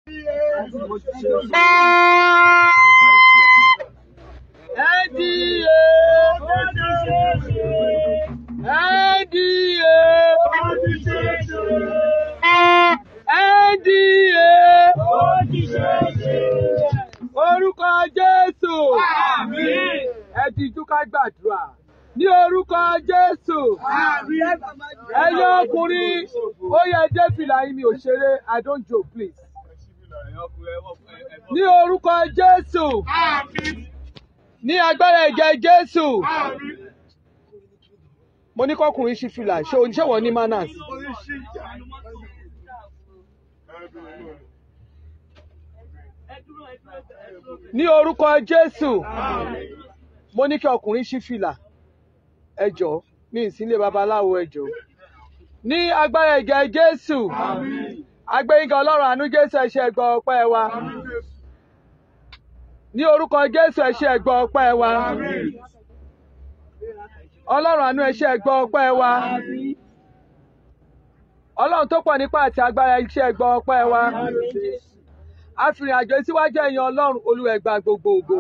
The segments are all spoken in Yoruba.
NDA NDA NDA orúkọ Jésù ẹ ti túká gbàdúrà ní orúkọ Jésù ẹyọ ọkùnrin ó yẹ dé fìlà yín mi ò ṣeré I don't joke please ní orúkọ Jésù ní agbára ẹ̀jẹ̀ Jésù mo ní kọkùnrin ṣí fìlà ṣé oníṣẹ́ wọ́n ní manners. ní orúkọ Jésù mo ní kí ọkùnrin ṣí fìlà ẹ jọ̀ọ́ mi ì sí ilé babaláwo ẹ jọ̀ọ́ ní agbára ẹ̀jẹ̀ Jésù agbẹ́yìnká ọlọ́run àánú Jésù ẹ ṣé ẹ gbọ́ ọpẹ́ wa ní orúkọ Jésù ẹ ṣé ẹ gbọ́ ọpẹ́ wa ọlọ́run àánú ẹ ṣé ẹ gbọ́ ọpẹ́ wa ọlọ́run tó pọ̀ nípa àti agbára ẹ ṣé ẹ gbọ́ ọpẹ́ wa àfìrìn àjò síwájú ẹ̀yìn ọlọ́run olúwa ẹ gba gbogbo ògo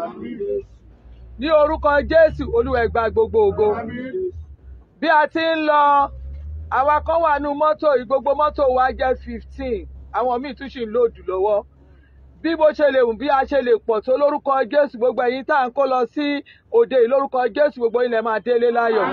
ní orúkọ Jésù olúwa ẹ gba gbogbo ògo bí a ti ń lọ àwa kan wà nínú mọ́tò yìí gbogbo mọ́tò wa jẹ́ fifteen àwọn míì tún sì ń lòdù lọ́wọ́ bí bó ṣe lè wù bí a ṣe lè pọ̀ tó lórúkọ Jésù gbogbo ẹ̀yin tá à ń kó lọ sí òde yìí lórúkọ Jésù gbogbo ilẹ̀ máa délé láyọ̀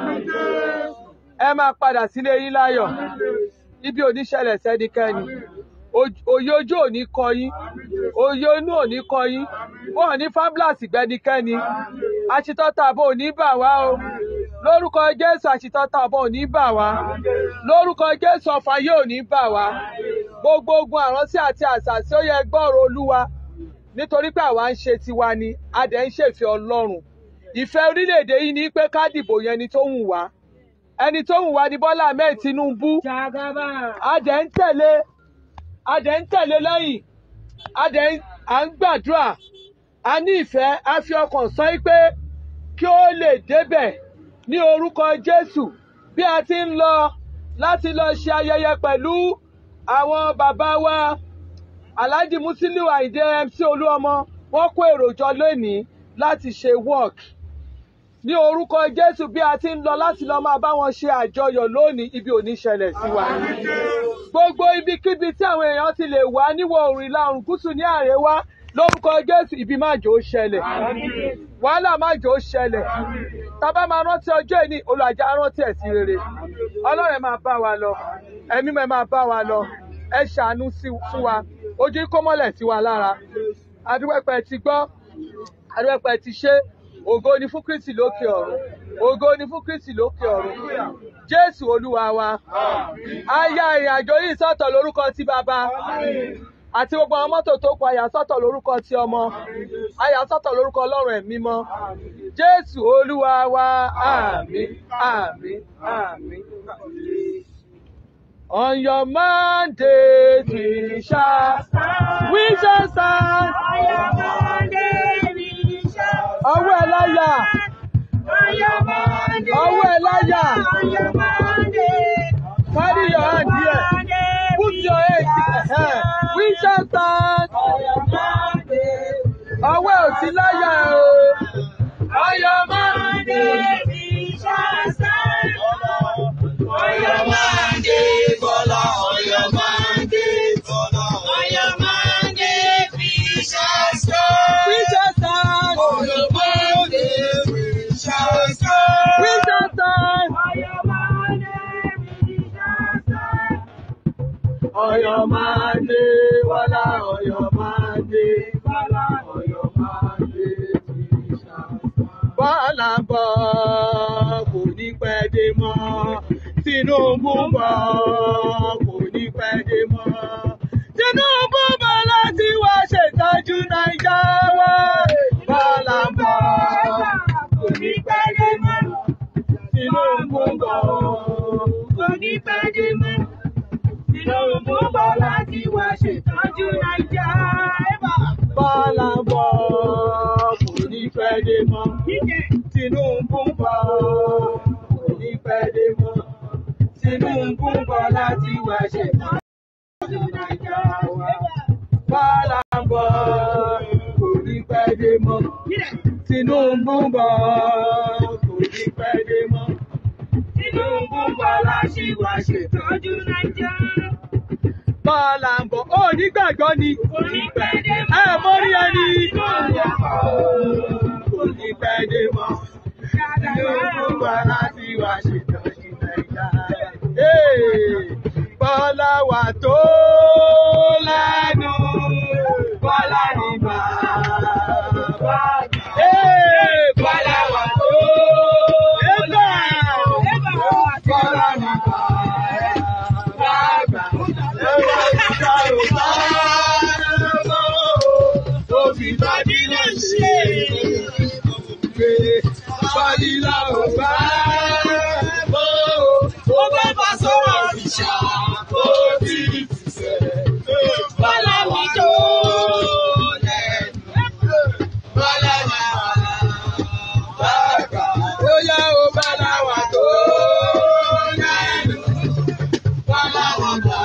ẹ máa padà sílé yín láyọ̀ ibi ò ní ṣẹlẹ̀ sẹ́nikẹ́ni òye ojú ò ní kọ yín òye inú ò ní kọ yín wọn ò ní fábílàsì gbẹnikẹ́ni àṣetọ́ta àbọ̀ ò ní bà wá o lórúkọ Jésù àṣetọ́ta àbọ̀ ò ní bà wá lórúkọ Jésù ọ̀fà yóò ní bà wá gbogbo ogun àránsí àti àṣàṣì ó yẹ gbọ́rọ̀ Olúwa nítorí pé àwa ń ṣe tiwa ni a dẹ̀ ń ṣèfẹ́ Ọlọ́run ìfẹ́ orílẹ̀-èdè yìí ni pé ká dìbò yẹn ẹni tó wù wá ẹni tó wù wá ní Bọ́lá Ahmed Tinubu a dẹ̀ ń tẹ̀lé a dẹ̀ ń tẹ̀lé lẹ́yìn a dẹ̀ à ń gbàdúrà a ní ìfẹ́ a fi ọkàn sọ pé kí ó lè débẹ̀ ní orúkọ Jésù bí a ti ń lọ láti lọ ṣe ayẹyẹ pẹ̀lú àwọn bàbá wa Alhaji Musiliu Ayinde MC Olúọmọ wọ́n kó èrò jọ lónìí láti ṣe work ní orúkọ Jésù bí a ti ń lọ láti lọ máa bá wọn ṣe àjọyọ̀ lónìí ibi ò ní ṣẹlẹ̀ sí wa gbogbo ibikíbi tí àwọn èèyàn ti lè wá níwọ̀ oòrùn ìlà oòrùn gúúsù ní àríwá lórúkọ Jésù ibi má jò ó ṣẹlẹ̀ wàhálà má jò ó ṣẹlẹ̀ tábà máa rántí ọjọ́ ìní olùwàjà rántí ẹ̀ sí rere Ọlọ́run ẹ máa bá wa lọ ẹ̀mí mẹ́ máa bá wa lọ ẹ ṣàánú fún wa ojú kó mọ́lẹ̀ sí wa lára adúpẹ́pẹ́ ti gbọ́ adúpẹ́pẹ́ ti ṣe ògo ni fún Kristi lókè ọ̀run ògo ni fún Kristi lókè ọ̀run Jésù Olúwa wa a ya ìrìn àjò yìí sọ́tọ̀ lórúkọ ti bàbá àti gbogbo àwọn mọ́tò tó kọ àyà sọ́tọ̀ lórúkọ ti ọmọ àyà sọ́tọ̀ lórúkọ Ọlọ́run ẹ̀mí mọ́ Jésù Olúwa wa àmín àmín àmín. On your mandate we shall stand. We shall stand. On your mandate we shall Ọwọ́ ẹ̀ láyà. On your mandate. Ọwọ́ ẹ̀ láyà. On your mandate. Carry your hand here. Mandate Put we your head shall here. We shall stand. On your mandate. Ọwọ́ ẹ̀ ò sí láyà o. On your Mandate we shall stand. On your mandate. Bọ́lá ọ̀yọ́ máa ń dé. Bọ́lá On your mandate we shall stand. We shall stand. ọ̀yọ́ máa ń dé. Ṣàṣà. We shall stand. On your mandate we shall stand. Ọ̀yọ́ máa dé. Bọ́lá Ọ̀yọ́ máa dé. Bọ́lá Ọ̀yọ́ máa dé. We shall stand. Bọ́lá ń bọ̀ kò ní pẹ́ dé mọ́. Tinubu ń bọ̀ kò ní pẹ́ dé mọ́. Tinubu bọ̀ láti wá ṣètọ́jú Naija wa. Bọ́lá ń bọ̀ kò ní pẹ́ dé mọ́. Tinubu ń bọ̀ kò ní pẹ́ dé mọ́. Tinubu bọ̀ láti wá ṣètọ́jú Naija. Bọ́lá ń bọ̀ kò ní pẹ́ dé mọ́. Tinubu ń bọ̀ kò ní pẹ́ dé mọ́. Tinubu ń bọ̀ láti wá ṣètọ́jú Naija wa. Bọ́lá dé mọ́. Tinubu ń bọ̀ kò ní pẹ́ dé mọ́. Tinubu Bọ́lá ṣì wá ṣètọ́jú Nàìjíríà. Bọ́lá ń bọ̀ ó ní gbàgbọ́ ni. Kò ní pẹ́ dé mọ́. Ẹ mọ rí ẹni. Tinubu bọ̀. Kò ní pẹ́ dé mọ́. Tinubu Bọ́lá ti wá ṣètọ́jú Nàìjíríà. Ee, Bọ́lá wà tó lẹ́nu. Bọ́lá ní bàbá. Ee, Bọ́lá wà tó lẹ́nu. Bọ́lá ní bàbá. Òfìbádìlẹ̀ ṣe pé Fadila ò bá mọ́ o. Ó bá bá sọ̀rọ̀ ìṣà ó ti ti sẹ̀. Bọ́lá wà tó lẹ́nu. Bọ́lá wà bàbá. Ó yá o Bọ́lá wà tó lẹ́nu. Bọ́lá wà bàbá.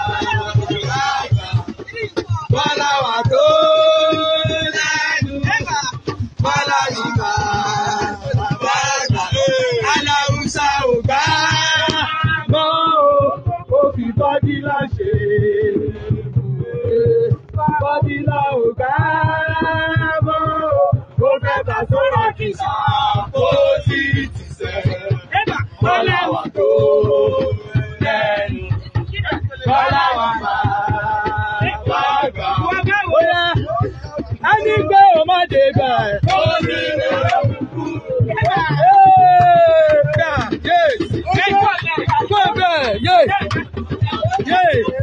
Bọ́lá wà tó lẹ́nu. Bọ́lá ní bàbá àgbà. Aláwùsá ò gbá mọ́ o. Ó fi bọ́dílà ṣe ibùgbé. Bọ́dílà ò gbá mọ́ o. Ó fẹ́ bá sọ̀rọ̀ kìsà kó sí tìṣẹ́. Bọ́lá wà tó lẹ́nu. Bọ́lá wà bàbá àgbà. Ó yá ẹni pé o má dé bẹ̀. ó ní ìrẹ̀lẹ̀ kúkú. Gbọ́ bẹ́ẹ̀ yé yé.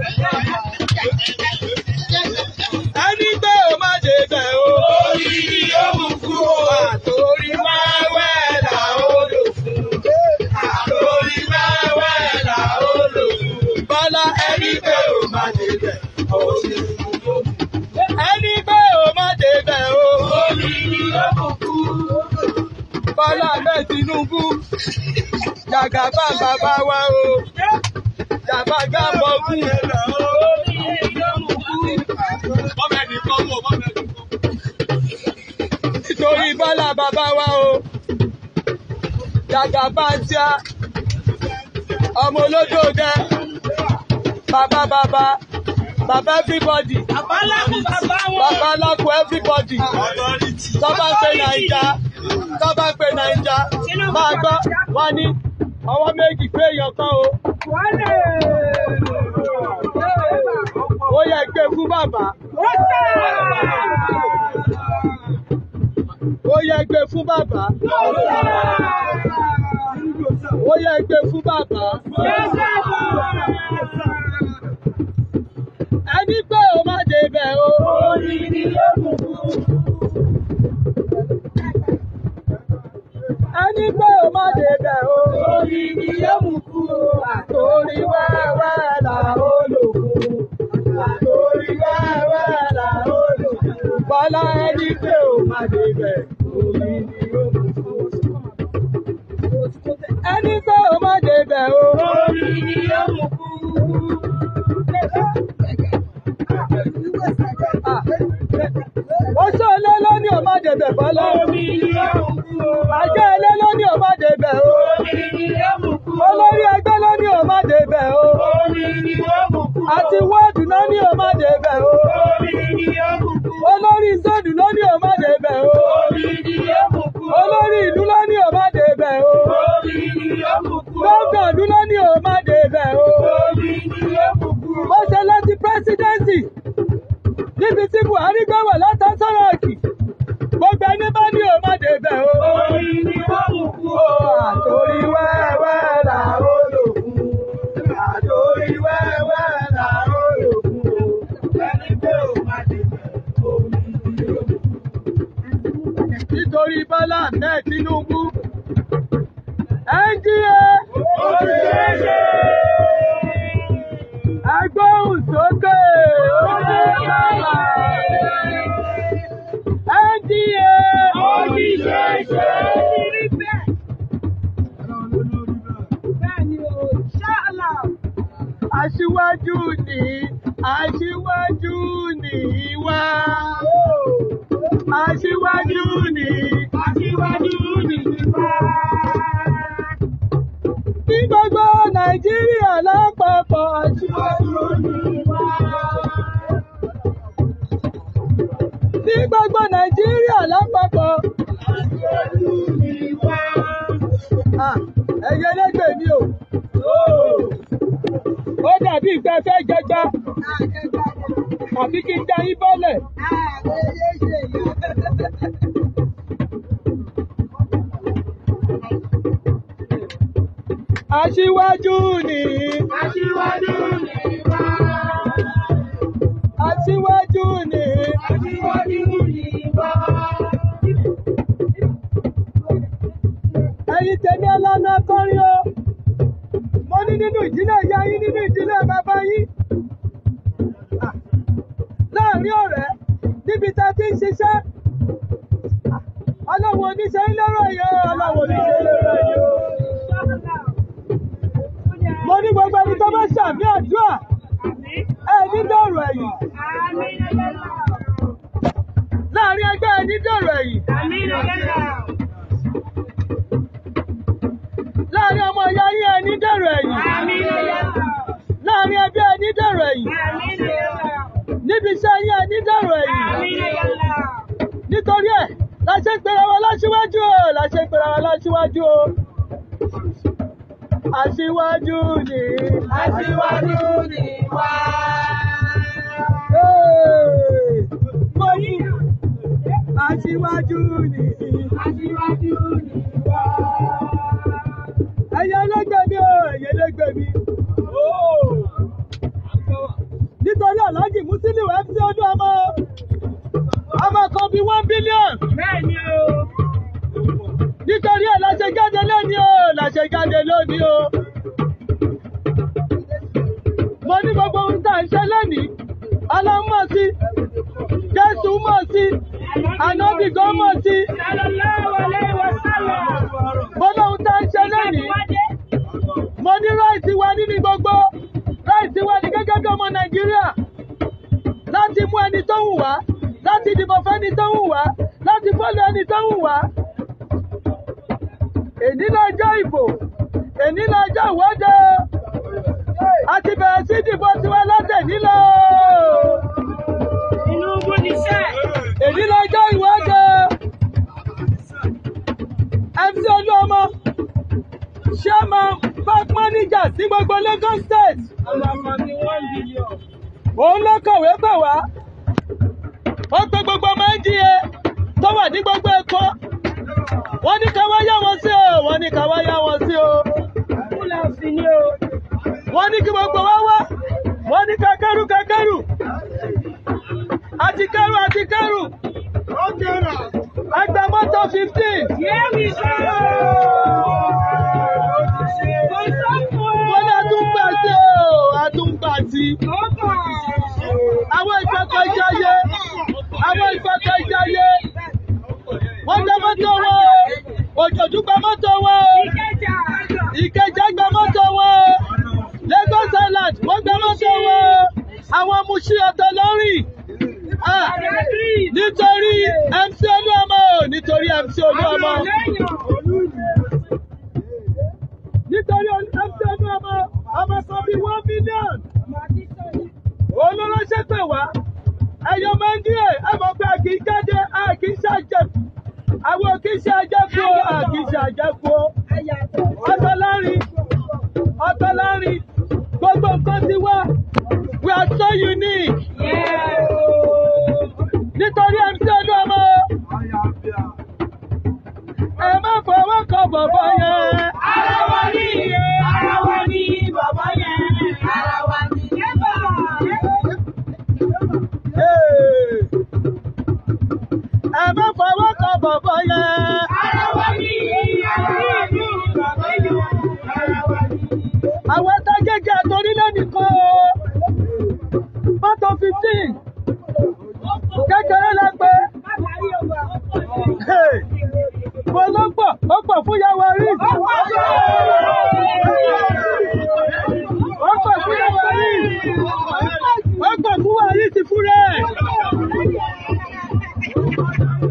Ẹni pé o má dé bẹ̀ o. Orí ni ó mú kú o. Àtòrí wẹ́wẹ́ là ó lò fún. Àtòrí wẹ́wẹ́ là ó lò fún. Bọ́lá ẹni pé o má dé bẹ̀. Orí ni ó mú ẹni pé o má débẹ̀ o. Omi ni ó kù kú. Bọ́lá bẹ́ẹ̀ Tinubu. Jàgàbá bàbá wa o. Jàbàgà bọ̀ kú. Nítorí Bọ́lá bàbá wa o. Jàgàbá ń tíá. Ọmọ olódò dẹ. Bàbá bàbá. Bàbá everybody. Bàbá lákùn bàbá wọn. Bàbá alákùn everybody. Tọ́ba pé Nàìjà. Tọ́ba pé Nàìjà. Máa gbọ́, wọ́n ní ọwọ́ méjì pé èèyàn kan o. Ó yẹ gbé fún bàbá. Ó yẹ gbé fún bàbá. Ó yẹ gbé fún bàbá. Ẹni pé o má débẹ̀ o. Ẹni pé o má débẹ̀ o. Àtòrí wẹ́wẹ́ là ó lò fún. Àtòrí wẹ́wẹ́ là ó lò fún. Bọ́lá ẹni pé o má débẹ̀. Orí ni ó mú fún. Ẹni pé o má débẹ̀ o. Ó ṣe ilé lóní o má débẹ̀ bọ́lá. Àjẹ́ ilé lóní o má débẹ̀ o. Olórí ẹgbẹ́ lóní o má débẹ̀ o. Àti wọ́ọ̀dù lóní o má débẹ̀ o. Olórí zóòdù lóní o má débẹ̀ o. Olórí ìlú lóní o má débẹ̀ o. Gómìnà ìlú lóní o má débẹ̀ o. Ó ṣe lọ sí pírẹ́sídẹ́ǹsì níbi tí Buhari gbé wà látà sọ̀rọ̀ òkì. Gbogbo ẹni bá ní o má débẹ̀ o. Àtòrí wẹ́wẹ́ là ó lò fún. Àtòrí wẹ́wẹ́ là ó lò fún. Ẹni pé o má débẹ̀ omi ni ó lò fún. Nítorí Bọ́lá Ahmed Tinubu. NGA. Agbóhùn sókè. NGA. Aṣíwájú ni aṣíwájú ni wá. Aṣíwájú ni. Aṣíwájú ni wá. Ní gbogbo Nàìjíríà lápapọ̀ aṣíwájú. Aṣíwájú ni wá. Ní gbogbo Nàìjíríà lápapọ̀. Aṣíwájú ni wá. Ah, Ẹyẹ lẹ́gbẹ̀ẹ́ mi o. Ó dàbí ìgbẹ́ fẹ́ jẹgba. Àbí kí n já yín bọ́lẹ̀. Aṣíwájú ni. Aṣíwájú ni wá. Aṣíwájú ni. Aṣíwájú ni wá. Ẹ̀yin tèmi ọlọ́nà kọrin o. Mo ní nínú ìdílé ìyá yín nínú ìdílé bàbá yín. Ah, Láàárín ọ̀rẹ́ níbi tá a ti ń ṣiṣẹ́. Ah, Ọlọ́run oníṣẹ́ ń lọ́rọ̀ yìí o. Ọlọ́run oníṣẹ́ ń lọ́rọ̀ yìí o. Mo ní gbogbo ẹni tó bá ṣàmì àdúrà. Ẹ ní dọ̀rọ̀ ẹ̀yìn. Láàárín ẹgbẹ́ ẹ ní dọ̀rọ̀ ẹ̀yìn. Láàárín ọmọ ìyá yín ẹ ní dọ̀rọ̀ ẹ̀yìn. Láàárín ẹbí ẹ ní dọ̀rọ̀ ẹ̀yìn. Níbi iṣẹ́ yín ẹ ní dọ̀rọ̀ ẹ̀yìn. Nítorí ẹ̀ la ṣe ń pera wa láṣíwájú o. La ṣe ń pera wa láṣíwájú o. Aṣíwájú ni. Aṣíwájú ni wá. Hey! Mo ní aṣíwájú ni. Aṣíwájú ni wá. Ẹyẹ ẹlẹ́gbẹ́ mi o, ẹyẹ ẹlẹ́gbẹ́ mi. Nítorí Alhaji Musiliu MC ọdún ọmọ. Ọmọ kan bíi one billion. Bẹ́ẹ̀ni o. Nítorí ẹ̀ la ṣe jáde lónìí o, la ṣe jáde lónìí o. Mo ní gbogbo ohun tá à ń ṣe lónìí. Ọlọ́run mọ̀ sí. Jésù mọ̀ sí. Ànábì gan mọ̀ sí. Sallallahu alaihi wasallam. Mo lóhun tá à ń ṣe lónìí. Mo ní ráìtì wa nínú gbogbo. Ráìtì wa ní gẹ́gẹ́ bí ọmọ Nàìjíríà. Láti mú ẹni tó wù wá. Láti dìbò fẹ́ni tó wù wá. Láti fọ́lù ẹni tó wù wá. Èní lọ́jọ́ ìbò. Èní lọ́jọ́ ìwọ́de. A ti bẹ̀rẹ̀ sí dìbò tiwa lọ́tẹ̀ nílò. Tinubu ni sẹ́. Èní lọ́jọ́ ìwọ́de. MC Olúọmọ. Chairman bank manager sí gbogbo Lagos State. Ọlọ́mọ ni one billion. Òun ló kọ̀wé pè wá. Ó pe gbogbo ọmọ NDA tó wà ní gbogbo Èkó. Wọ́n ní ká wá yá wọn sí o. Wọ́n ní ká wá yá wọn sí o. Kúlẹ̀ sí ni o. Wọ́n ní kí gbogbo wa wá. Wọ́n ní ká kẹ́rù ká kẹ́rù. Àti kẹ́rù àti kẹ́rù. Àgbà mọ́tò fifteen. Yẹ́mi sọ. Kò sọ́kùn. Wọ́n ní àtúngbà sí o. Àtúngbà sí. Ó kọ̀. Àwọn ìfẹ́kọ̀ ìjayé. Àwọn ìfẹ́kọ̀ ìjayé. Wọ́n gba mọ́tò wọn o. Òjòjú gba mọ́tò wọn o. Ìkẹjà. Ìkẹjà gba mọ́tò wọn o. Lagos Island wọ́n gba mọ́tò wọn o. Àwọn Muṣí ọ̀tọ̀ lọ́rìn. Ah, Nítorí MC Olúọmọ o. Nítorí MC Olúọmọ. Nítorí MC Olúọmọ. Ọmọ kan bíi one million. Olóránṣẹ́ pè wá. Ẹyọ máa ń díẹ̀. Ẹ mọ̀ pé a kì í jáde, a kì í ṣàjẹkù. Àwọn kì í ṣe àjẹkù o, a kì í ṣe àjẹkù o. Ọ̀tọ̀ lárin, ọ̀tọ̀ lárin. Gbogbo nǹkan ti wá. We are so unique. Nítorí MC Olúọmọ. Ẹ má fọwọ́ kan bọ̀bọ̀ yẹn. Ara wa ní iye, ara wa ní bàbá yẹn, ara wa ní yẹ́bà. Hey. Ẹ má fọwọ́ kan bọ̀bọ̀ yẹn. Ara wa ní iye, ara wa ní bàbá yẹn, ara wa ní. Àwọn tágẹ́gẹ́ àtọ́rílẹ̀ nìkan o. Mọ́tò fifteen. Kékeré la pé. Hey. Mo ló pọ̀, ó pọ̀ fún Yàwá rí. Ó pọ̀ fún Yàwá rí. Ó pọ̀ fún Wàrí ti fún rẹ̀.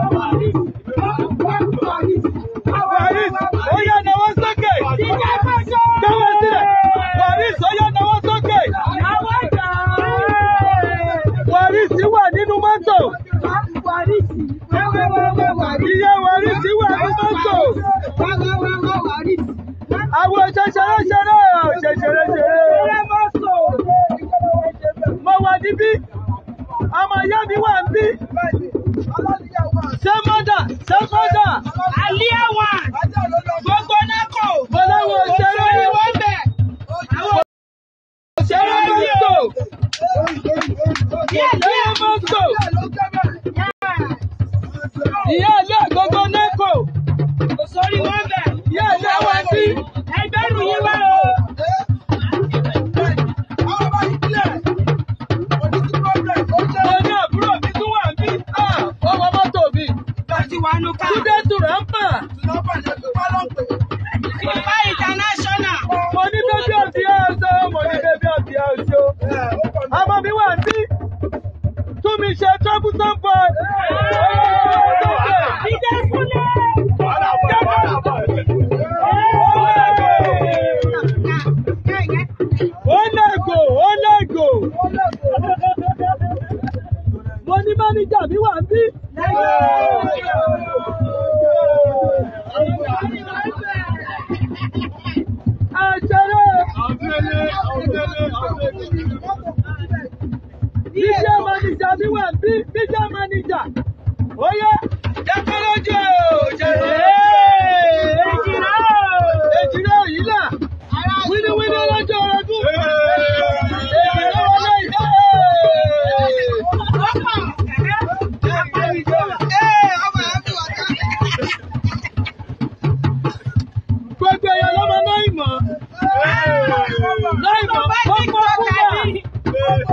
Waris, ó yá nawọ́ sókè. Gbọ́wọ́ sílẹ̀. Waris, ó yá nawọ́ sókè. Waris wà nínú mọ́tò. Ìyá Waris wà nínú mọ́tò. Àwọn ṣẹṣẹrẹ ṣẹrẹ ṣẹṣẹrẹ ṣẹrẹ. Mo wà níbí. Ọmọ ìyá mi wà níbí. Ṣé mọ́dà? Ṣé mọ́dà? Mo láwọn ṣẹrẹ. Ṣẹrẹ mọ́tò. Ṣẹrẹ mọ́tò. Ìyá ilé àgógó nẹ́kò. Ìyá ilé wa bí. Mo ní àbúrò mi tún wà bí. Ó wọ mọ́tò mi. Túndé Tùràmpà. Mo ní bébí ọ̀bí ọ̀ṣọ́. Mo ní bébí ọ̀bí ọ̀ṣọ́. Ọmọ mi wà bí. Tún mi ṣe troublesome boy. Ó lẹ́gò, ó lẹ́gò. Mo ní máníjà mi wà bí. Àṣẹrẹ́. Bíjẹ́ máníjà mi wà bí. Bíjẹ́ máníjà. Ó yẹ. Jẹ́kọ́lọ́jọ́. Èjìrẹ́ òyìnlá. Wíníwíní lọ́jọ́ ọdún. Èjìrẹ́ wọlé ìhẹ́. Gbogbo èèyàn ló mọ náà ìmọ̀. Náà ìmọ̀ kọ́kọ́ kúrò.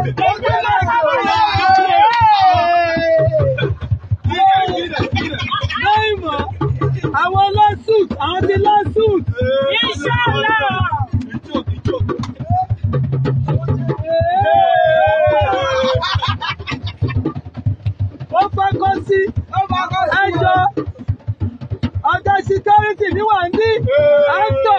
Náà ìmọ̀ àwọn lawsuit àwọn ti lawsuit. Ó fọ́kọ́ sí ẹjọ́ ọjọ́ security ní wà ní actor.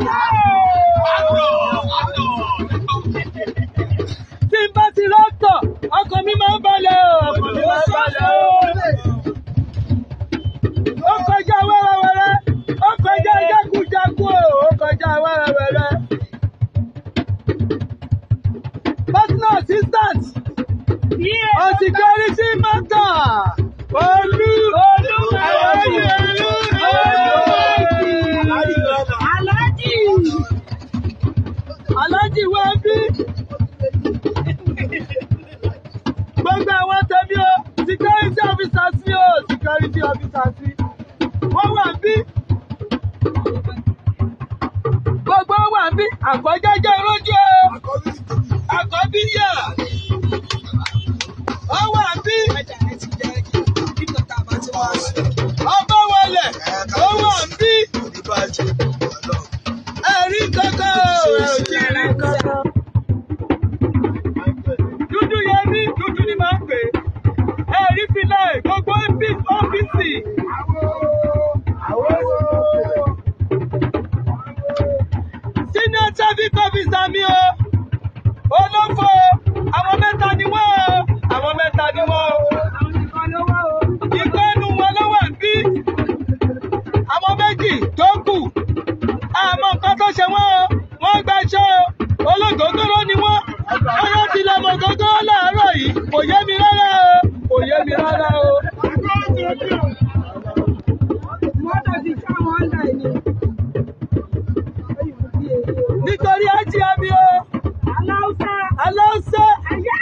Tí n bá ti rọ́tọ̀, ọkàn mi máa ń balẹ̀ o. Ọkàn mi máa ń balẹ̀ o. Ó kọjá wẹ́rẹ́wẹ́rẹ́, ó kọjá jákujàku o, ó kọjá wẹ́rẹ́wẹ́rẹ́. Personal assistant, on security matter. Olú. Olú. Olú. Aláàjì wá bí. Gbogbo àwọn tẹ̀mí o, security officers sí o, security officers sí. Wọ́n wà bí. Gbogbo wọn wà bí. Àkọ́jẹ́jẹ́ lójú o. Àkọ́bí yà. Wọ́n wà bí. Ọba wọlé. Ó wà bí. Ẹ̀rí kankan o. Ẹ ò tí ì rí kankan. Dúdú yẹn ní dúdú ni máa ń pè é. Ẹ̀rí filẹ̀ gbogbo ọ́fíìsì. Senior traffic officer mi o. Olófo. Àwọn mẹ́ta ni wọ́n o. Àwọn mẹ́ta ni wọ́n o. Ìkọ́nù wọn ló wà bí. Àwọn méjì tó kù. Àmọ́ nǹkan tó ṣe wọ́n o. Wọ́n gba iṣẹ́ o. Ológógóró ni wọ́n. Bóyá ti lọ mọ̀ gógóró láàárọ̀ yìí. Kò yé mi rárá o. Kò yé mi rárá o. Nítorí ájí àmì o. Aláùsá.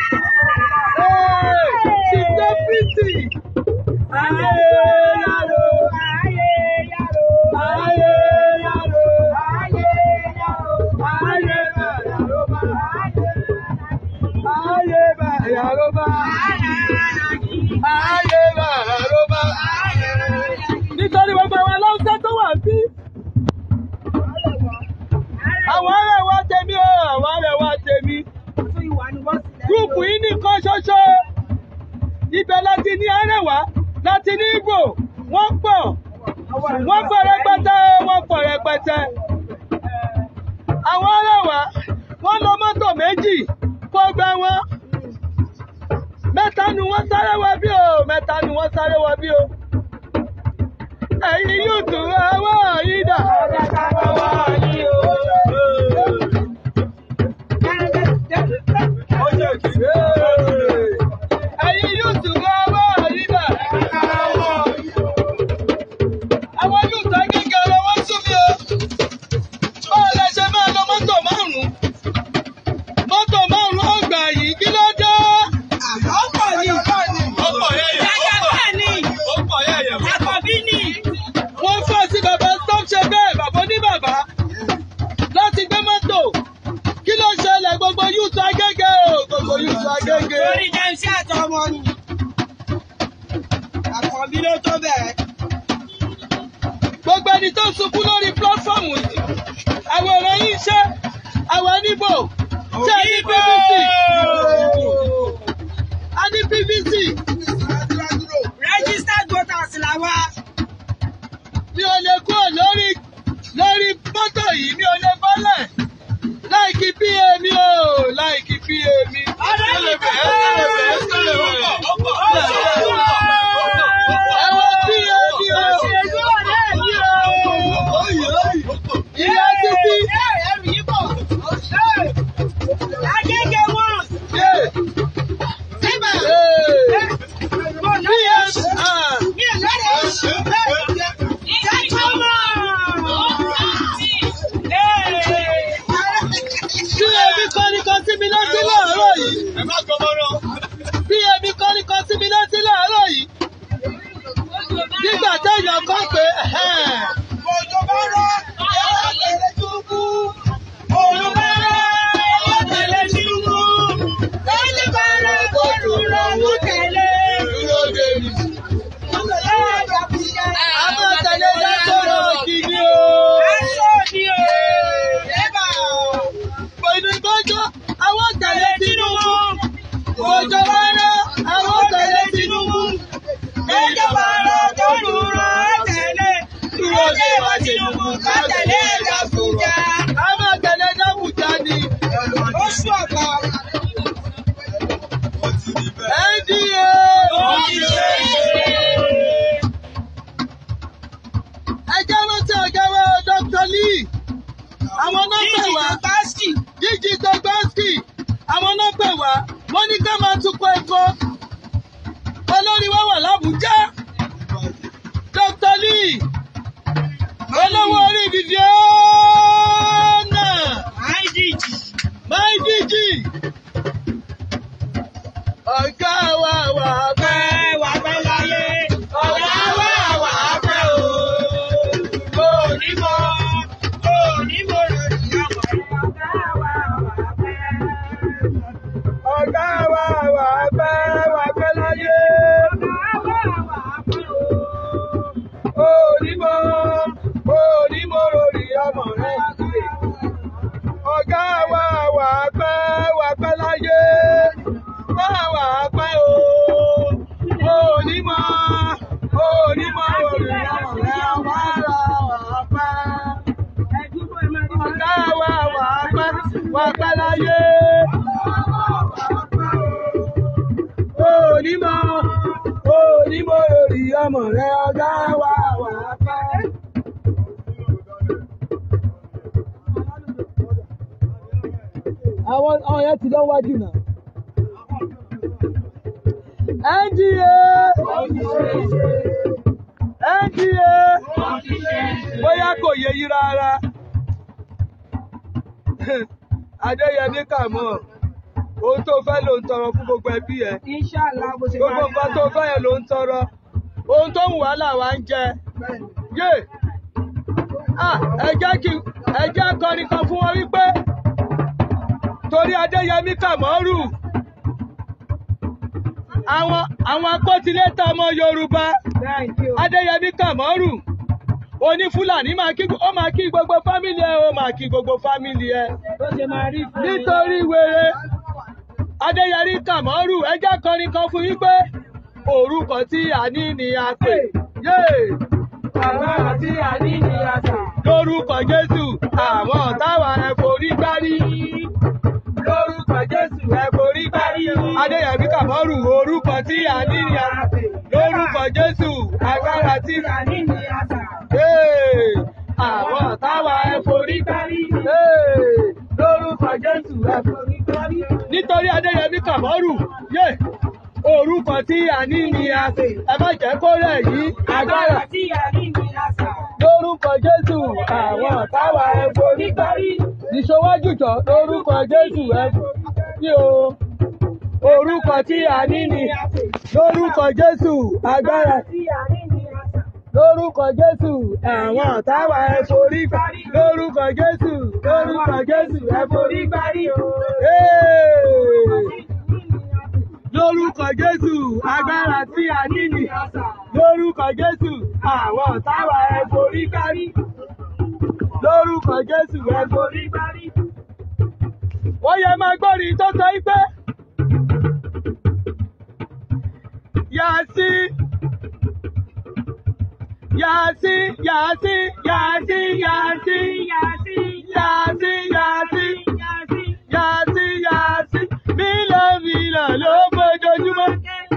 Ṣìṣẹ́ pìtì. Ayé yàrá. Ayé yàrá. Ayé yàrá. Ayé yàrá. Ayé yàrá. Nítorí gbogbo àwọn aláùsá tó wà bí. Àwọn ará wa tèmi o. Àwọn ará wa tèmi. Gúùpù yìí nìkan ṣoṣo. Ibẹ̀ láti ní Arẹwà láti ní Ìgbò wọ́n pọ̀ wọ́n pọ̀ rẹpẹtẹ wọ́n pọ̀ rẹpẹtẹ àwọn arẹwà wọ́n lọ mọ́tò méjì kó gbẹ wọn mẹ́ta nu wọ́n sáré wá bí o mẹ́ta nu wọ́n sáré wá bí o ẹ̀yin yóò tún ọwọ́ yìí dà. ẹ̀yin yóò tún ọwọ́ yìí dà. àwọn yóò tún agége ọ̀rọ̀ wọn sún mi o. báwo lẹ ṣe máa lọ mọ́tò márùn-ún mọ́tò márùn-ún ọgbà yìí kí ló dé. Ọkọ̀ ni. ọkọ̀ yẹn yẹn Jàgàbá ni. ọkọ̀ yẹn yẹn. Àkọ́bí ni. wọ́n fọ́ sí bàbá stop ṣe bẹ́ẹ̀ bàbá ní bàbá láti gbé mọ́tò kí ló ṣẹlẹ̀ gbogbo yúùtù agége o gbogbo yúùtù agége. Lórí jẹ́nsí àtọmọ ni. Àkọ́bí ló tó bẹ̀rẹ̀. gbogbo ẹni tó sunkún lórí pílọ́fọ̀mù yìí àwòrán yìí ṣe àwọn níbò ṣe ní PVC a ní PVC Registered voters là wá. mi ò lè kúrò lórí lórí mọ́tò yìí mi ò lè bọ́lẹ̀ láìkí pa mi o láìkí pa mi. Ọ̀rẹ́ mi kọ́. Ẹ̀wọ̀n pa mi o. Òṣèlú ọ̀rẹ́ mi o. Ìyá títí. Ẹ̀rù yìí bọ̀. Agége wọn. Yé. Síbà. Ee. Mo lọ́yẹ̀ PS. Ah. mi ò lọ́yẹ̀. Jẹ́jọ́mọ̀. Bí ebi kọ́ni kan sí mi létí láàárọ̀ yìí. Bí ebi kọ́ni kan sí mi létí láàárọ̀ yìí. Nígbà téèyàn kan pé ẹ̀hẹ́n. Òjò bá rọ̀, ẹ̀rọ tẹ̀lé túbú. Òjò bá rọ̀, ẹ̀rọ tẹ̀lé túbú. Lójú bá rọ̀, kóòtù rọ̀ mú tẹ̀lé. Dúró dé mi. A máa tẹ̀lé dákọ̀rọ̀ kìíní o. Aṣọ ni o. Ẹ̀bà. Pẹ̀lú ìgbọ́jọ́, àwọn tẹ̀lé Tinubu. Òjò bá rọ̀, àwọn tẹ̀lé Tinubu. Lójú bá rọ̀, kóòtù rọ̀ tẹ̀lé. Dúró dé wa Tinubu ká tẹ̀lé Gàfújà. A máa tẹ̀lé Dábùjá ni. Oṣù ọ̀pá. NDA. Ẹjẹ́ rántí ọ̀gá wa Dr. Lee. Àwọn náà pè Jíjì wá. Tọ́gbàsì. Jíjì Tọ́gbàsì. Àwọn náà pè wá. Wọ́n ní ká máa tukọ̀ ẹ̀kọ́. Olórí wa wà l'Ábùjá. Dr. Lee. Olówó orí ìdíje ọ̀nà. IDG. My DG. Ọ̀gá wa wà pẹ́. Pẹ́ wà pẹ́ láyé. Ọ̀gá wa wà pẹ́ o. Onímọ̀, onímọ̀ rẹ̀ ìyá Ọ̀gá wa wà pẹ́ wà pẹ́ láyé. Onímọ̀ onímọ̀ lórí ọmọ rẹ̀. Ọ̀gá wa wà pẹ́ wà pẹ́ láyé. Wà wà pẹ́ o. Onímọ̀ onímọ̀ lórí ọmọ rẹ̀. Wà wà pẹ́. Ọ̀gá wa wà pẹ́ wà pẹ́ láyé. Onímọ̀ onímọ̀ lórí ọmọ rẹ̀. Ọ̀gá wa wà pẹ́. àwọn àwọn yẹn ti lọ́wájú náà. NDA NDA bóyá kò yẹ yí rárá. Adéyẹmí Kàmọ́ ohun tó fẹ́ ló ń tọrọ fún gbogbo ẹbí ẹ. Inshallah bó ṣe Gbogbo nǹkan tó fẹ́ yẹn ló ń tọrọ. Ohun tó ń wà làwa ń jẹ. Yé! Ah, ẹ jẹ́ kí ẹ jẹ́ akọrin kan fún wọn wípé torí Adéyẹmí Kàmọ́rù àwọn àwọn akọ́tilétà ọmọ Yorùbá Adéyẹmí Kàmọ́rù oní Fúlàní máa kí ó máa kí gbogbo fámìlì ẹ ó máa kí gbogbo fámìlì ẹ Bó ṣe máa rí fún mi. nítorí wèrè Adéyẹmí Kàmọ́rù ẹjẹ́ kọrin kan fún yín pé orúkọ tí a ní ni a pè. Yé! Agbára tí a ní ni a sà. Lórúkọ Jésù, àwọn ọ̀tá wa ẹ forí gbárí. Lórúkọ Jésù ẹ forí gbárí. Adéyẹmí Kàmọ́rù, orúkọ tí a ní ni a pè. Lórúkọ Jésù, agbára tí a ní ni a sà. Yé! àwọn ọ̀tá wa ẹ forí gbárí. Yé! Lórúkọ Jésù ẹ forí gbárí. nítorí adéyẹmí kàmọ́rù yé orúkọ tí a ní ni a pè ẹ má jẹ́ kó rẹ̀ yí Agbára agbára tí a ní ni a sà. lórúkọ jésù àwọn ọ̀tá wa ẹ forí gbárí ìṣòwájú jọ lórúkọ jésù ẹ ní o orúkọ tí a ní ni lórúkọ jésù agbára tí a ní ni a sà. lórúkọ jésù àwọn ọ̀tá wa ẹ forí gbárí lórúkọ jésù lórúkọ jésù ẹ forí gbárí o. Hey! lórúkọ jésù agbára tí a ní ni lórúkọ jésù àwọn ọ̀tá wa ẹ forí kárí lórúkọ jésù ẹ forí kárí. wọ́n yẹ máa gbọ́rin tó sọ pé yàtí yàtí yàtí yàtí yàtí yàtí yàtí yàtí yàtí yàtí mílíọ̀nù mílíọ̀nù ló fojoojúmọ́.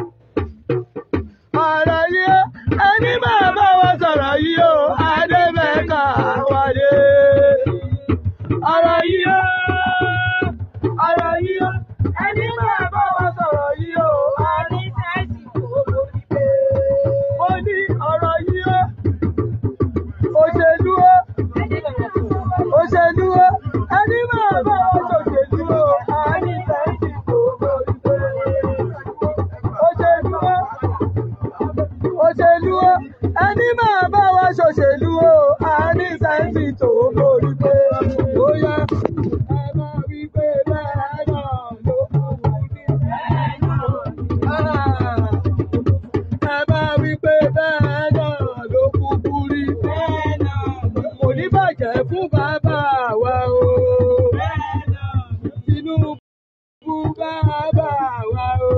ọ̀rọ̀ yìí ó ẹni máa bá wa sọ̀rọ̀ yìí ó adébẹ̀ka wálé. ọ̀rọ̀ yìí ó ọ̀rọ̀ yìí ó ẹni máa bá wa sọ̀rọ̀ yìí ó adébẹ̀ka wálé. mo ní ọ̀rọ̀ yìí ó òṣèlú ó òṣèlú ó ẹni máa bá wa ṣòṣèlú ó adébẹ̀ka òṣèlú ó òṣèlú ó ẹni máa bá wa ṣòṣèlú ó a ní sẹ́ńtì tó borí pé ó yá ẹ máa wí pé bẹ́ẹ̀ náà ló kú ní bẹ́ẹ̀ náà. ẹ máa wí pé bẹ́ẹ̀ náà ló kúkú rí bẹ́ẹ̀ náà. kò ní bàjẹ́ fún bàbá wa o. Tinubu bàbá wa o.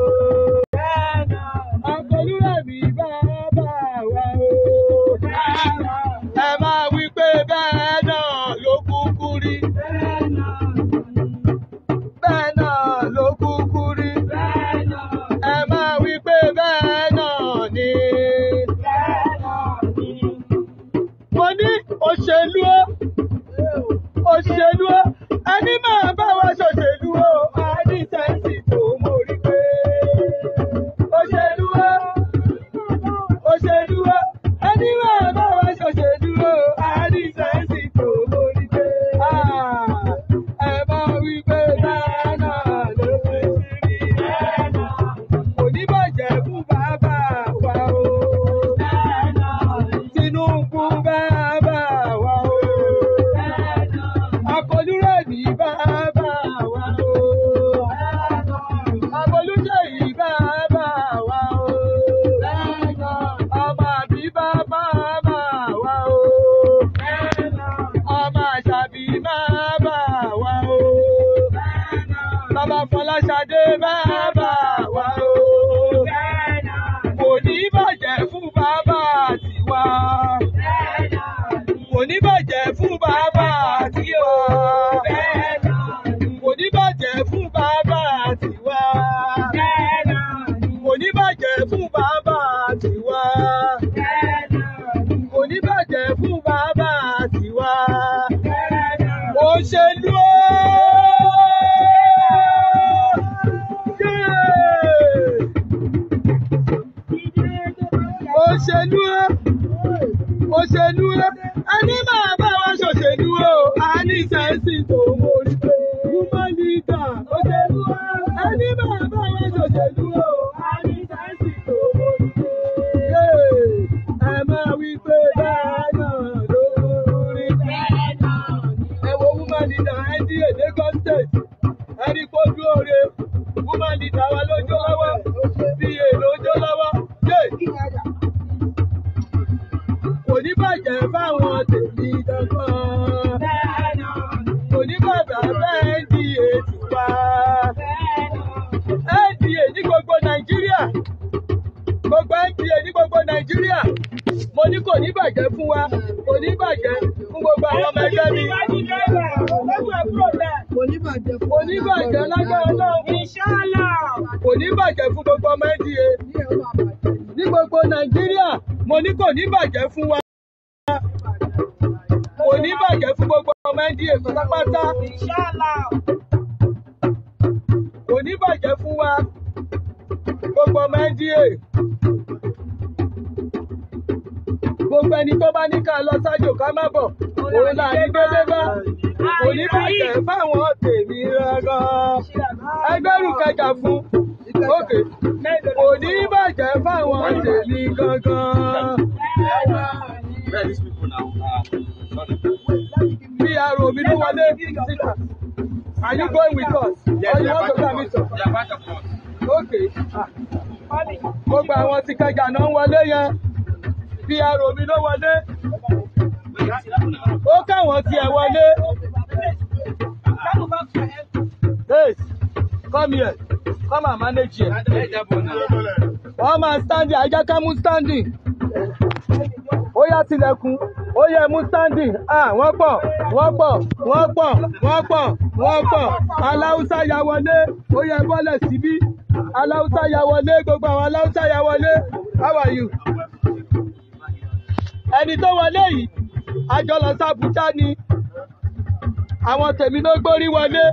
Akọlúrẹ̀mí bàbá wa o. Ẹ máa wí pé bẹ́ẹ̀ náà ló kúkú rí. Bẹ́ẹ̀ náà ló kúkú rí. Ẹ máa wí pé bẹ́ẹ̀ náà ni. Mo ní òṣèlú ó. Òṣèlú ó. Ẹni máa bá wa ṣòṣèlú ó. A ní sẹ́ǹsì tó mórí pé. Òṣèlú ó. Òṣèlú ó. Ẹni máa bá wa ṣòṣèlú ó. A ní sẹ́ǹsì tó mórí pé. Ah, Ẹ máa wí pé bẹ́ẹ̀ náà ló fi sí rí. Kò ní bàjẹ́ fún bàbá wa o. Tinubu bàbá wa o. Akọlúrẹ̀mí bàbá wa o. Abolúṣèyí bàbá wa o. Ọmọ àbí bàbá wa o. Ọmọ àṣàbí bàbá wa o. Bàbá Fọláṣadé bàbá wa o. Kò ní bàjẹ́ fún bàbá tiwa. Kò ní bàjẹ́ fún bàbá tiwa. Kò ní bàjẹ́ fún bàbá tiwa. Kò ní bàjẹ́ fún bàbá tiwa. Kò ní bàjẹ́ fún bàbá tiwa. Òṣèlú ó! Yeah! Òṣèlú ó! òṣèlú ẹ ẹni máa bá wa ṣòṣèlú o a ní sẹ́ǹsì tó mórí pé woman leader òṣèlú ẹ ẹni máa bá wa ṣòṣèlú o a ní sẹ́ǹsì tó mórí pé ẹ máa wí pé bẹ́ẹ̀ náà ló rí ẹ wo woman leader NDA Lagos State ẹni kó dúró re woman leader wa lójó lọ́wọ́ pa lójó lọ́wọ́ kò ní bàjẹ́ fáwọn tèmi dandan. kò ní bàbá bẹ́ẹ̀ di ètò wa. NDA ní gbogbo Nàìjíríà mo ní kò ní bàjẹ́ fún wa kò ní bàjẹ́ fún gbogbo àwọn ọmọ ẹgbẹ́ mi Kò ní bàjẹ́ fún kò ní bàjẹ́ lágbára náà kò ní bàjẹ́ fún gbogbo ọmọ NDA ní ẹ̀ máa bàjẹ́. ní gbogbo Nàìjíríà mo ní kò ní bàjẹ́ fún wa kò ní bàjẹ́ fún gbogbo ọmọ NDA pátápátá kò ní bàjẹ́ fún wa gbogbo ọmọ NDA gbogbo ẹni tó bá ní ká lọ sájò ká má bọ̀ òun là ní délé bá kò ní bàjẹ́ fáwọn tèmi rárán ẹgbẹ́rún kẹjà fún òkè kò ní bàjẹ́ fáwọn tèmi gangan. Where are these people now? Uh, sorry. bí arò mi ló wọlé síta are you going with us Yes, or they you are want to part come of with us. us. They are part of us. okay ah. gbogbo àwọn tí kẹjà náà ń wọlé yẹn bí arò mi ló wọlé ó káwọn tiẹ̀ wọlé. Hey, come here come and manage here. Let that one now. wọ́n máa standing ajá ká mú standing. ó yá tilẹ̀kùn ó yẹ mú standing. ah wọ́n pọ̀ wọ́n pọ̀ wọ́n pọ̀ wọ́n pọ̀ wọ́n pọ̀ aláùsá ya wọlé ó yẹ bọ́lẹ̀ síbí aláùsá ya wọlé gbogbo àwọn aláùsá ya wọlé how are you. ẹni tó wọlé yìí àjọ lọ sí Àbújá ni àwọn tèmi ló gbórí wọlé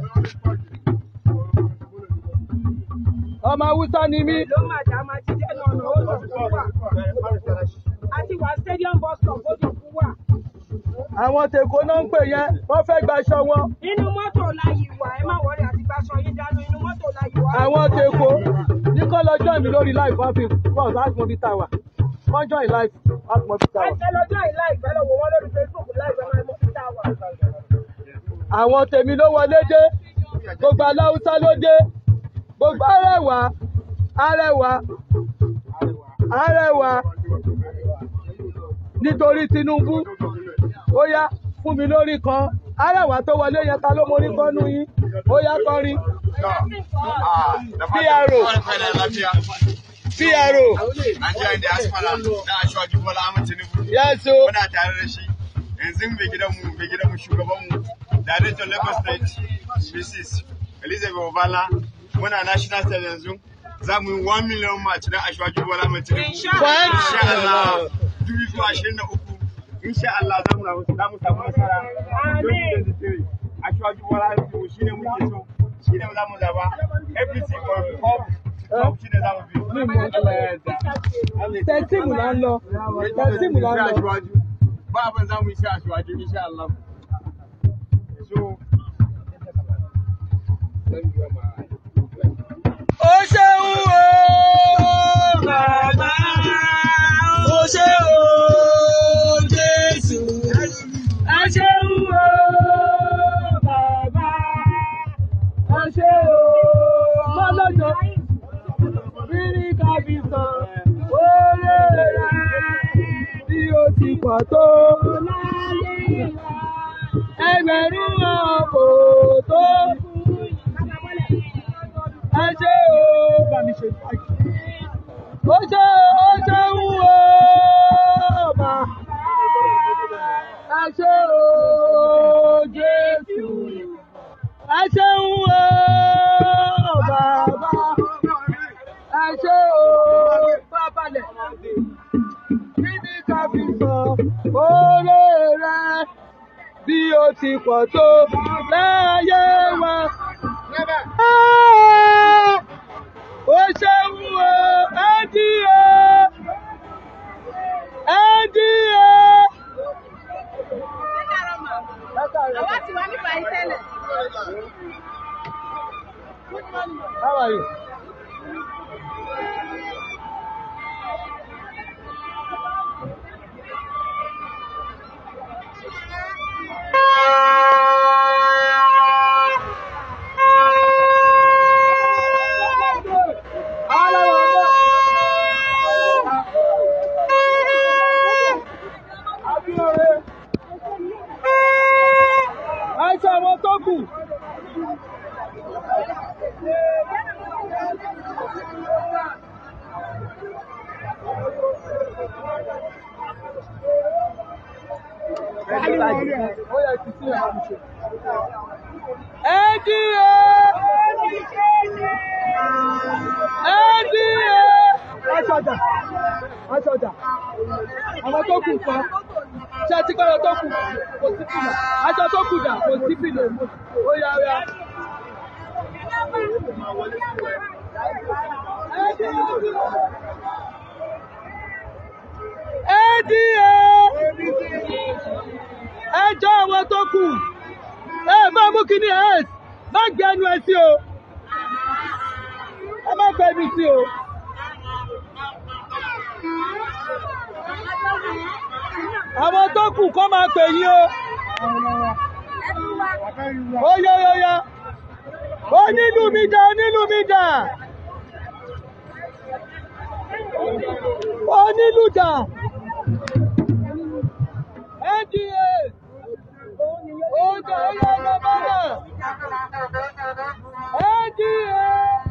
ọmọ haúsá ni mí. àwọn tèkó náà ń pè yẹn wọ́n fẹ́ gbaṣọ wọn. Inú mọ́tò la yìí wà, ẹ má wọrí àti gbaṣọ yín dánú, inú mọ́tò la yìí wà. àwọn tèkó ní kọ́ lọ join mi lórí live wọ́n fi bọ́ọ̀sì láti mọ bí tá a wà wọ́n join live láti mọ bí tá a wà. Ẹ lọ́jọ́ ìlà ìgbẹ́ lọ wò wọ́n lórí Facebook láìpẹ́ máa mọ́ títà wà. àwọn tèmi ló wọlé dé gbogbo aláwùsá ló dé gbogbo arẹwà arẹwà arẹwà nítorí Tinubu ó yá fún mi lórí kan arẹwà tó wọlé yẹn ta ló mórí kan nú yín ó yá kọrin Ah, the PRO. PRO Nigerian diaspora na Ashwaji Bola Ahmed Tinubu. yes o Muna tare da shi. Yanzu mai gidanmu, mai gidanmu shugabanmu, Director Lagos State, Mrs. Elizabeth Obala. Muna National State yanzu. Za mu yi 1 million match na Ashwaji Bola Ahmed Tinubu. Insha Insha Allah. Dubu zuwa ashirin da uku. Insha Allah za mu za mu samu nasara. Amin. 2023. Ashwaji Bola Ahmed Tinubu shi ne muke so. Shi ne za mu zaba. Everything from up to top shi ne za mu bi. Allah ya yarda. tẹsíìmù là ń lọ tẹsíìmù là ń lọ. ba abin za mu yi sha shiwaji insha Allah. So, ó ṣeun o bàbá ó ṣe o Jésù ó ṣeun o bàbá ó ṣe o mọ́lọ́jọ́ rírí kábíyàn oore rẹ̀ bí ó ti pọ̀ tó ẹgbẹ̀rún ọkọ̀ tó ẹ ṣe o bá mi ṣe báyìí. ó ṣe ó ṣe ń wo ọba ẹ ṣe o Jésù ẹ ṣe ń wo bàbá ẹ ṣe o bábalẹ̀ kí ni ká fi sọ oore rẹ bí ó ti pọ̀ tó láyé wa. Ó ṣeun o, ẹ́dí o, ẹ́dí o. Àwa ti wá nípa ìtẹ́lẹ̀. How are you? Ara wa náà. Ó yẹ kí sí ẹ̀ máa ṣe. NDA! NDA! Aṣọjà! Aṣọjà! Àwọn tó kù kan. Ṣé ẹ ti kọ́ ọ tó kù? Kò sí fìlà. Aṣọ tó kù dà kò sí fìlà. Ó yá ó yá. NDA! Ẹjọ́ àwọn tó kù. Ẹ máa mú kíní ẹ̀ má gbé ẹnu ẹ sí o. Ẹ má gbé ẹnu sí o. Àwọn tó kù kọ́ máa pè yín o. Ó yá ó yá. Onílù mi dà onílù mi dà. Onílù dà. NDA. Oúnjẹ ẹyẹ ọlọ́mọ náà. NDA.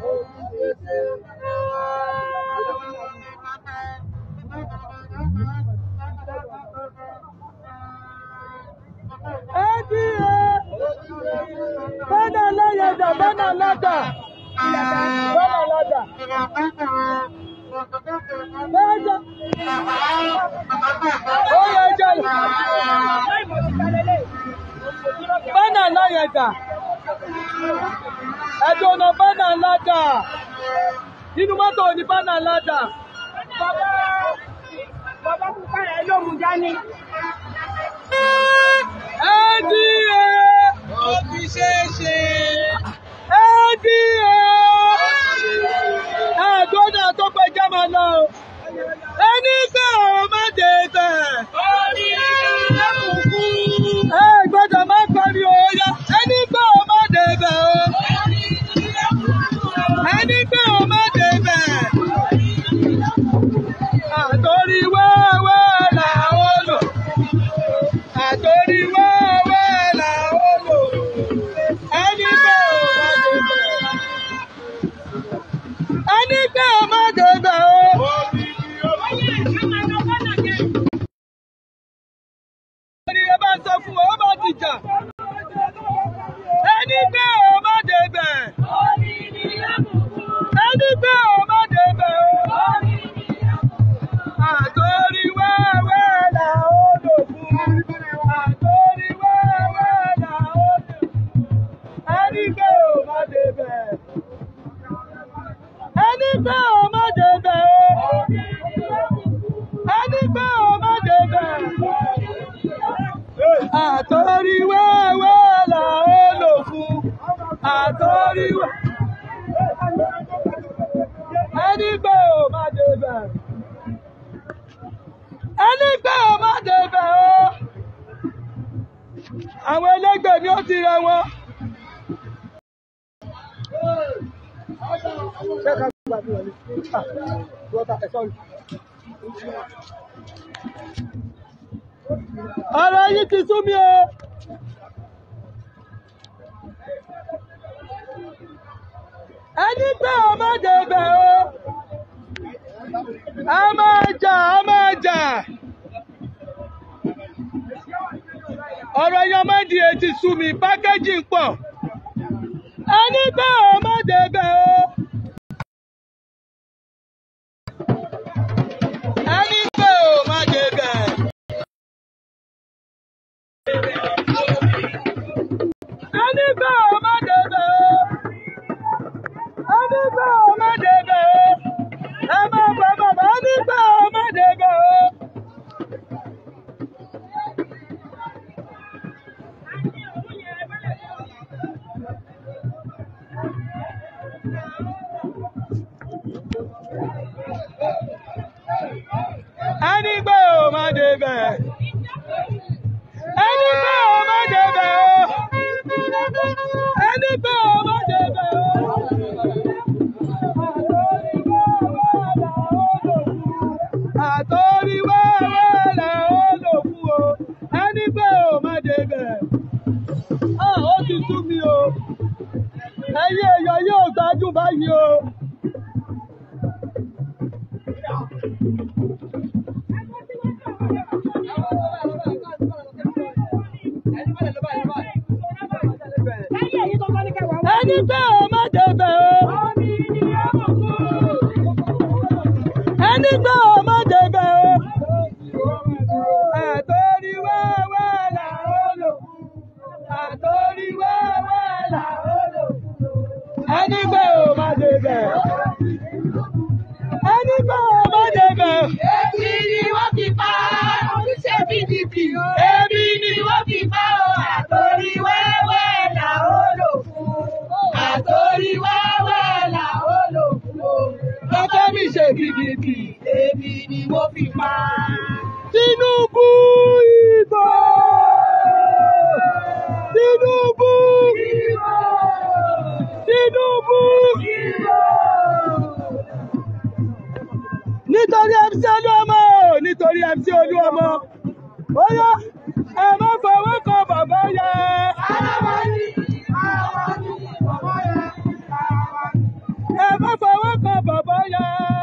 NDA. Bánà lọ́yẹ̀dà bánà lọ́dà. Bánà lọ́dà. Bánà. Ó yẹ jẹ́ bánà lọ́yẹ̀dà. Ẹ̀dùn ọ̀nà bánà lọ́dà. Nínú mọ́tò ni bánà lọ́dà. Bàbá pupa rẹ̀ ló mú dání. NDA. Ó fi ṣeé ṣe. NDA. Ẹ̀dùn ọ̀nà tó pẹjá máa lọ. o. Ẹni pé òun má dé bẹ̀. Ẹ gbọ́dọ̀ má pariwo ya. Ẹni pé òun má dé bẹ̀ o. Ẹni pé òun má dé bẹ̀. Àtòrí wẹ́wẹ́ làwọn lò. Àtòrí wẹ́wẹ́ làwọn lò. Ẹni pé òun má dé bẹ̀. Ẹni pé òun má dé bẹ̀ o. Ẹni ẹ bá sọ fún wọn, ó bá ti jà. Ẹni pé òun má dé bẹ̀. Ẹni pé òun má dé bẹ̀ o. Àtòrí wẹ́wẹ́ là ó lò fún. Àtòrí wẹ́wẹ́ là ó lò fún. Ẹni pé òun má dé bẹ̀. Ẹni pé òun má dé bẹ̀ o. Ẹni pé òun má dé bẹ̀. Àtòrí wẹ́wẹ́ là ó lò fún. Àtòrí wẹ́. Ẹni pé òun má dé bẹ̀. Ẹni pé òun má dé bẹ̀ o. Àwọn ẹlẹ́gbẹ́ mi ó ti rẹ wọn. Ọ̀rọ̀ yìí ti sú mi o. Ẹni pé o má débẹ̀ o. A máa jà, a máa jà. Ọ̀rọ̀ yan máa di etí sú mi, pákéjì ń pọ̀. Ẹni pé o má débẹ̀ o. Ẹni pé o má débẹ̀. Ẹni pé o má débẹ̀ o. Ẹni pé o má débẹ̀ o. Ẹ má bọ̀ bàbá ẹni pé o má débẹ̀ o. Ẹni pé o má débẹ̀. Ẹni pé o má débẹ̀ o. Ẹni pé o má débẹ̀ o. Àtòrí wẹ́wẹ́ là ó lò fún o. Ẹni pé o má débẹ̀. Ah, ó ti sú mi o. Ẹyẹ èèyàn yóò gbádùn báyìí o. ẹni pé o má débẹ̀ o. Omi ni ó kú. ẹni pé o má débẹ̀ o. àtòrí wẹ́wẹ́ là ó lò. àtòrí wẹ́wẹ́ là ó lò. ẹni pé o má débẹ̀. ẹni pé o má débẹ̀. Ebi ni wọ́n fi pa oníṣẹ́ PDP. Ebi ni wọ́n fi pa o. Àtòrí wẹ́wẹ́ là ó lò fún. Àtòrí wẹ́wẹ́ là ó lò fún. lọ́kọ́ mi ṣe gidigidi. Ebi ni wọ́n fi pa. Tinubu ìbò. Tinubu ìbò. Tinubu ìbò. Nítorí MC Olúọmọ o, nítorí MC Olúọmọ. Ó yá, ẹ má fọwọ́ kan bàbá yẹn. Ẹ má fọwọ́ kan bàbá yẹn.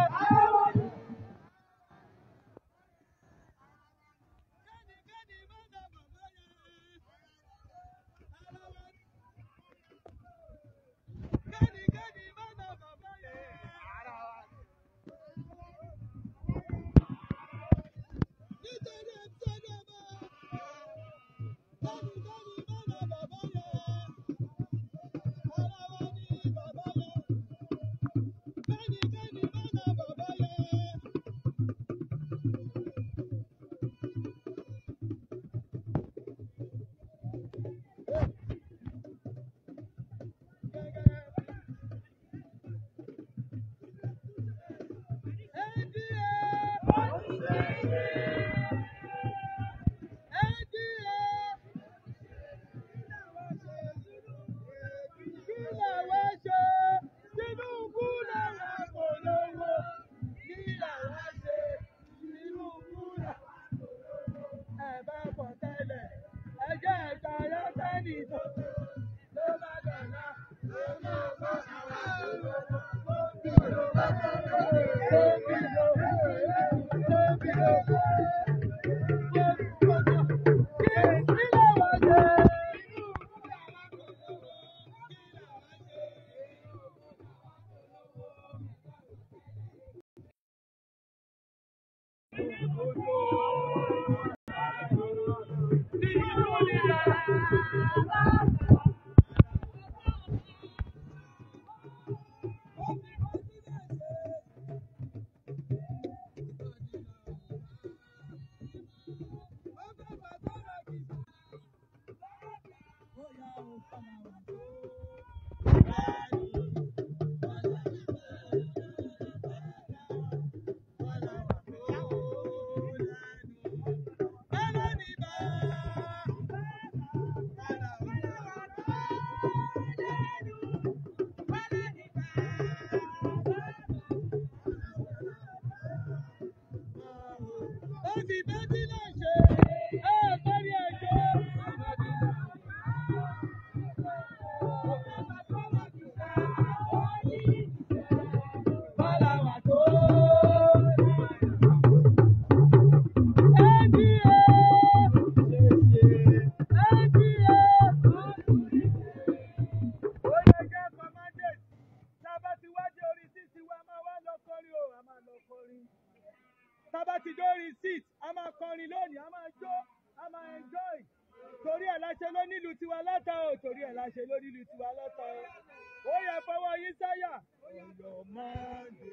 tábà ti dórí sit a máa kọrin lónìí a máa jó a máa enjoy torí ẹ̀ la ṣe ló nílùú tiwa lọ́tọ̀ o torí ẹ̀ la ṣe ló nílùú tiwa lọ́tọ̀ o ó yẹ fọwọ́ yín sáyà ọ̀yọ́ mọ́ndé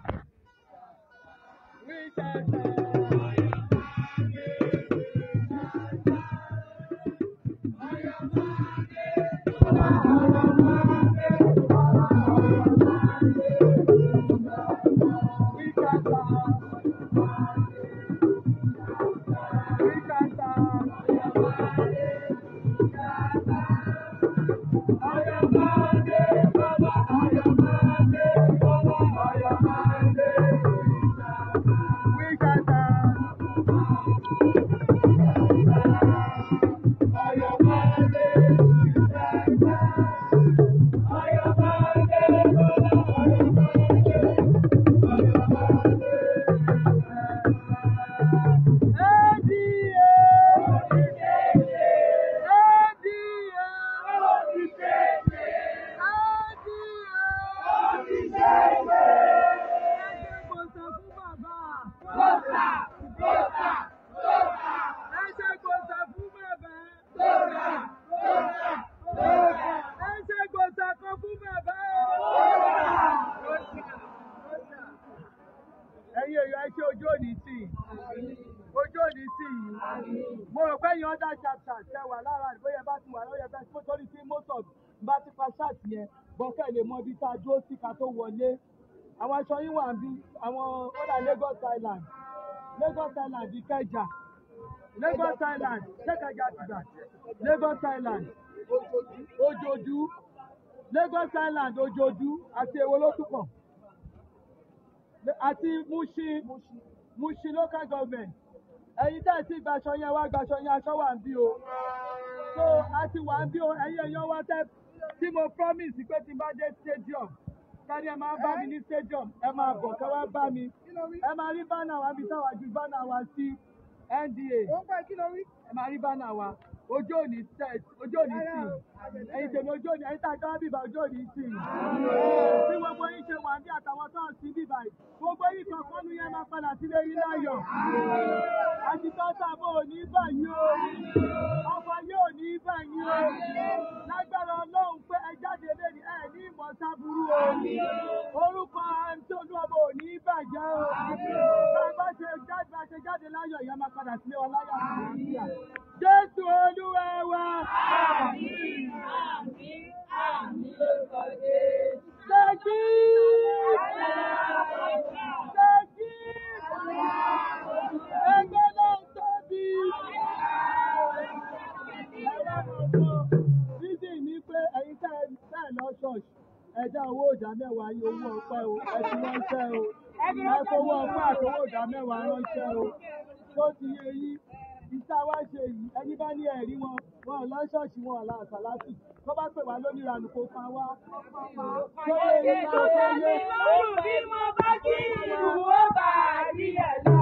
wíṣàtà. Wíkàtà. mo rò pé yan other chapter tẹ wà lára rẹ̀ bóyá ẹ bá ti wà lóye bẹ́ẹ̀ tó torí sí most of bá ti pa ṣáàtì yẹn bọ́kẹ́ lè mọ ibi tá a dúró sí ká tó wọlé àwọn aṣọ yín wà ń bí àwọn ọ̀dà Lagos Island Lagos Island Ìkẹjà Lagos Island ṣẹ́kẹ̀jà àtìgbà Lagos Island Òjòdú Lagos Island Òjòdú àti èwo ló tún kàn àti Mushin Mushin local government ẹ̀yin tẹ́ ẹ̀ tí gbaṣọ yẹn wá gbaṣọ yẹn aṣọ wà ń bí o so a ti wà ń bí o ẹ̀yin èèyàn wá tẹ́ tí mo promise pé tí n bá dé stadium kárí ẹ máa bá mi ní stadium ẹ máa bọ̀ kẹ́ wá bá mi ẹ máa rí bánà wa bí táwa ju bánà wa sí NDA Ó ń pẹ́ kí ló rí? ẹ máa rí bánà wa ojú òní set ojú òní sí ẹ̀yin tèmi ojú òní ẹ̀yin tá a jọ wá bíbá ojú òní sí bí gbogbo yín ṣe wà ní àtàwọn tó ń sí bíbá yìí gbogbo yín kan kọ́nu yẹn máa padà sílé yín láyọ̀ àtìtọ́ sábò ní báyìí o ọkọ̀ yóò ní báyìí o lágbára ọlọ́run pé ẹ jáde lẹ́ni ẹ ní ìmọ̀ sábúrú o orúkọ àǹtí olúwọ̀bọ ò ní bàjẹ́ o bá a bá ṣe jáde bá a ṣe jáde láyọ̀ ìyá máa padà sílé wa láyọ̀ àti àlàáfíà jésù olúwa wa. Ṣẹ́jí! Ṣẹ́jí! Ẹgbẹ́ náà tóbi. Bísí ní pé ẹ̀yin tẹ́ ẹ tẹ́ ẹ lọ ṣọ́ọ̀ṣì. Ẹ dá owó ìdá mẹ́wàá yín owó ọpẹ́ o. Ẹ fi ránṣẹ́ o. Ẹ fowó ọpẹ́ àti owó ìdá mẹ́wàá ránṣẹ́ o. Tó ti yé yín. Iṣẹ́ wa ṣe yìí. Ẹni bá ní ẹ̀rí wọn. Wọn ò lọ ṣọ́ọ̀ṣì wọn ò la àṣàlátì. Tó bá pè wá lónìí ìranù kó pa wá. Tó yẹ yín tó yẹ yé. Lọ́rùn bí mo bá kí ìlú ó bá rí ẹ̀ lọ.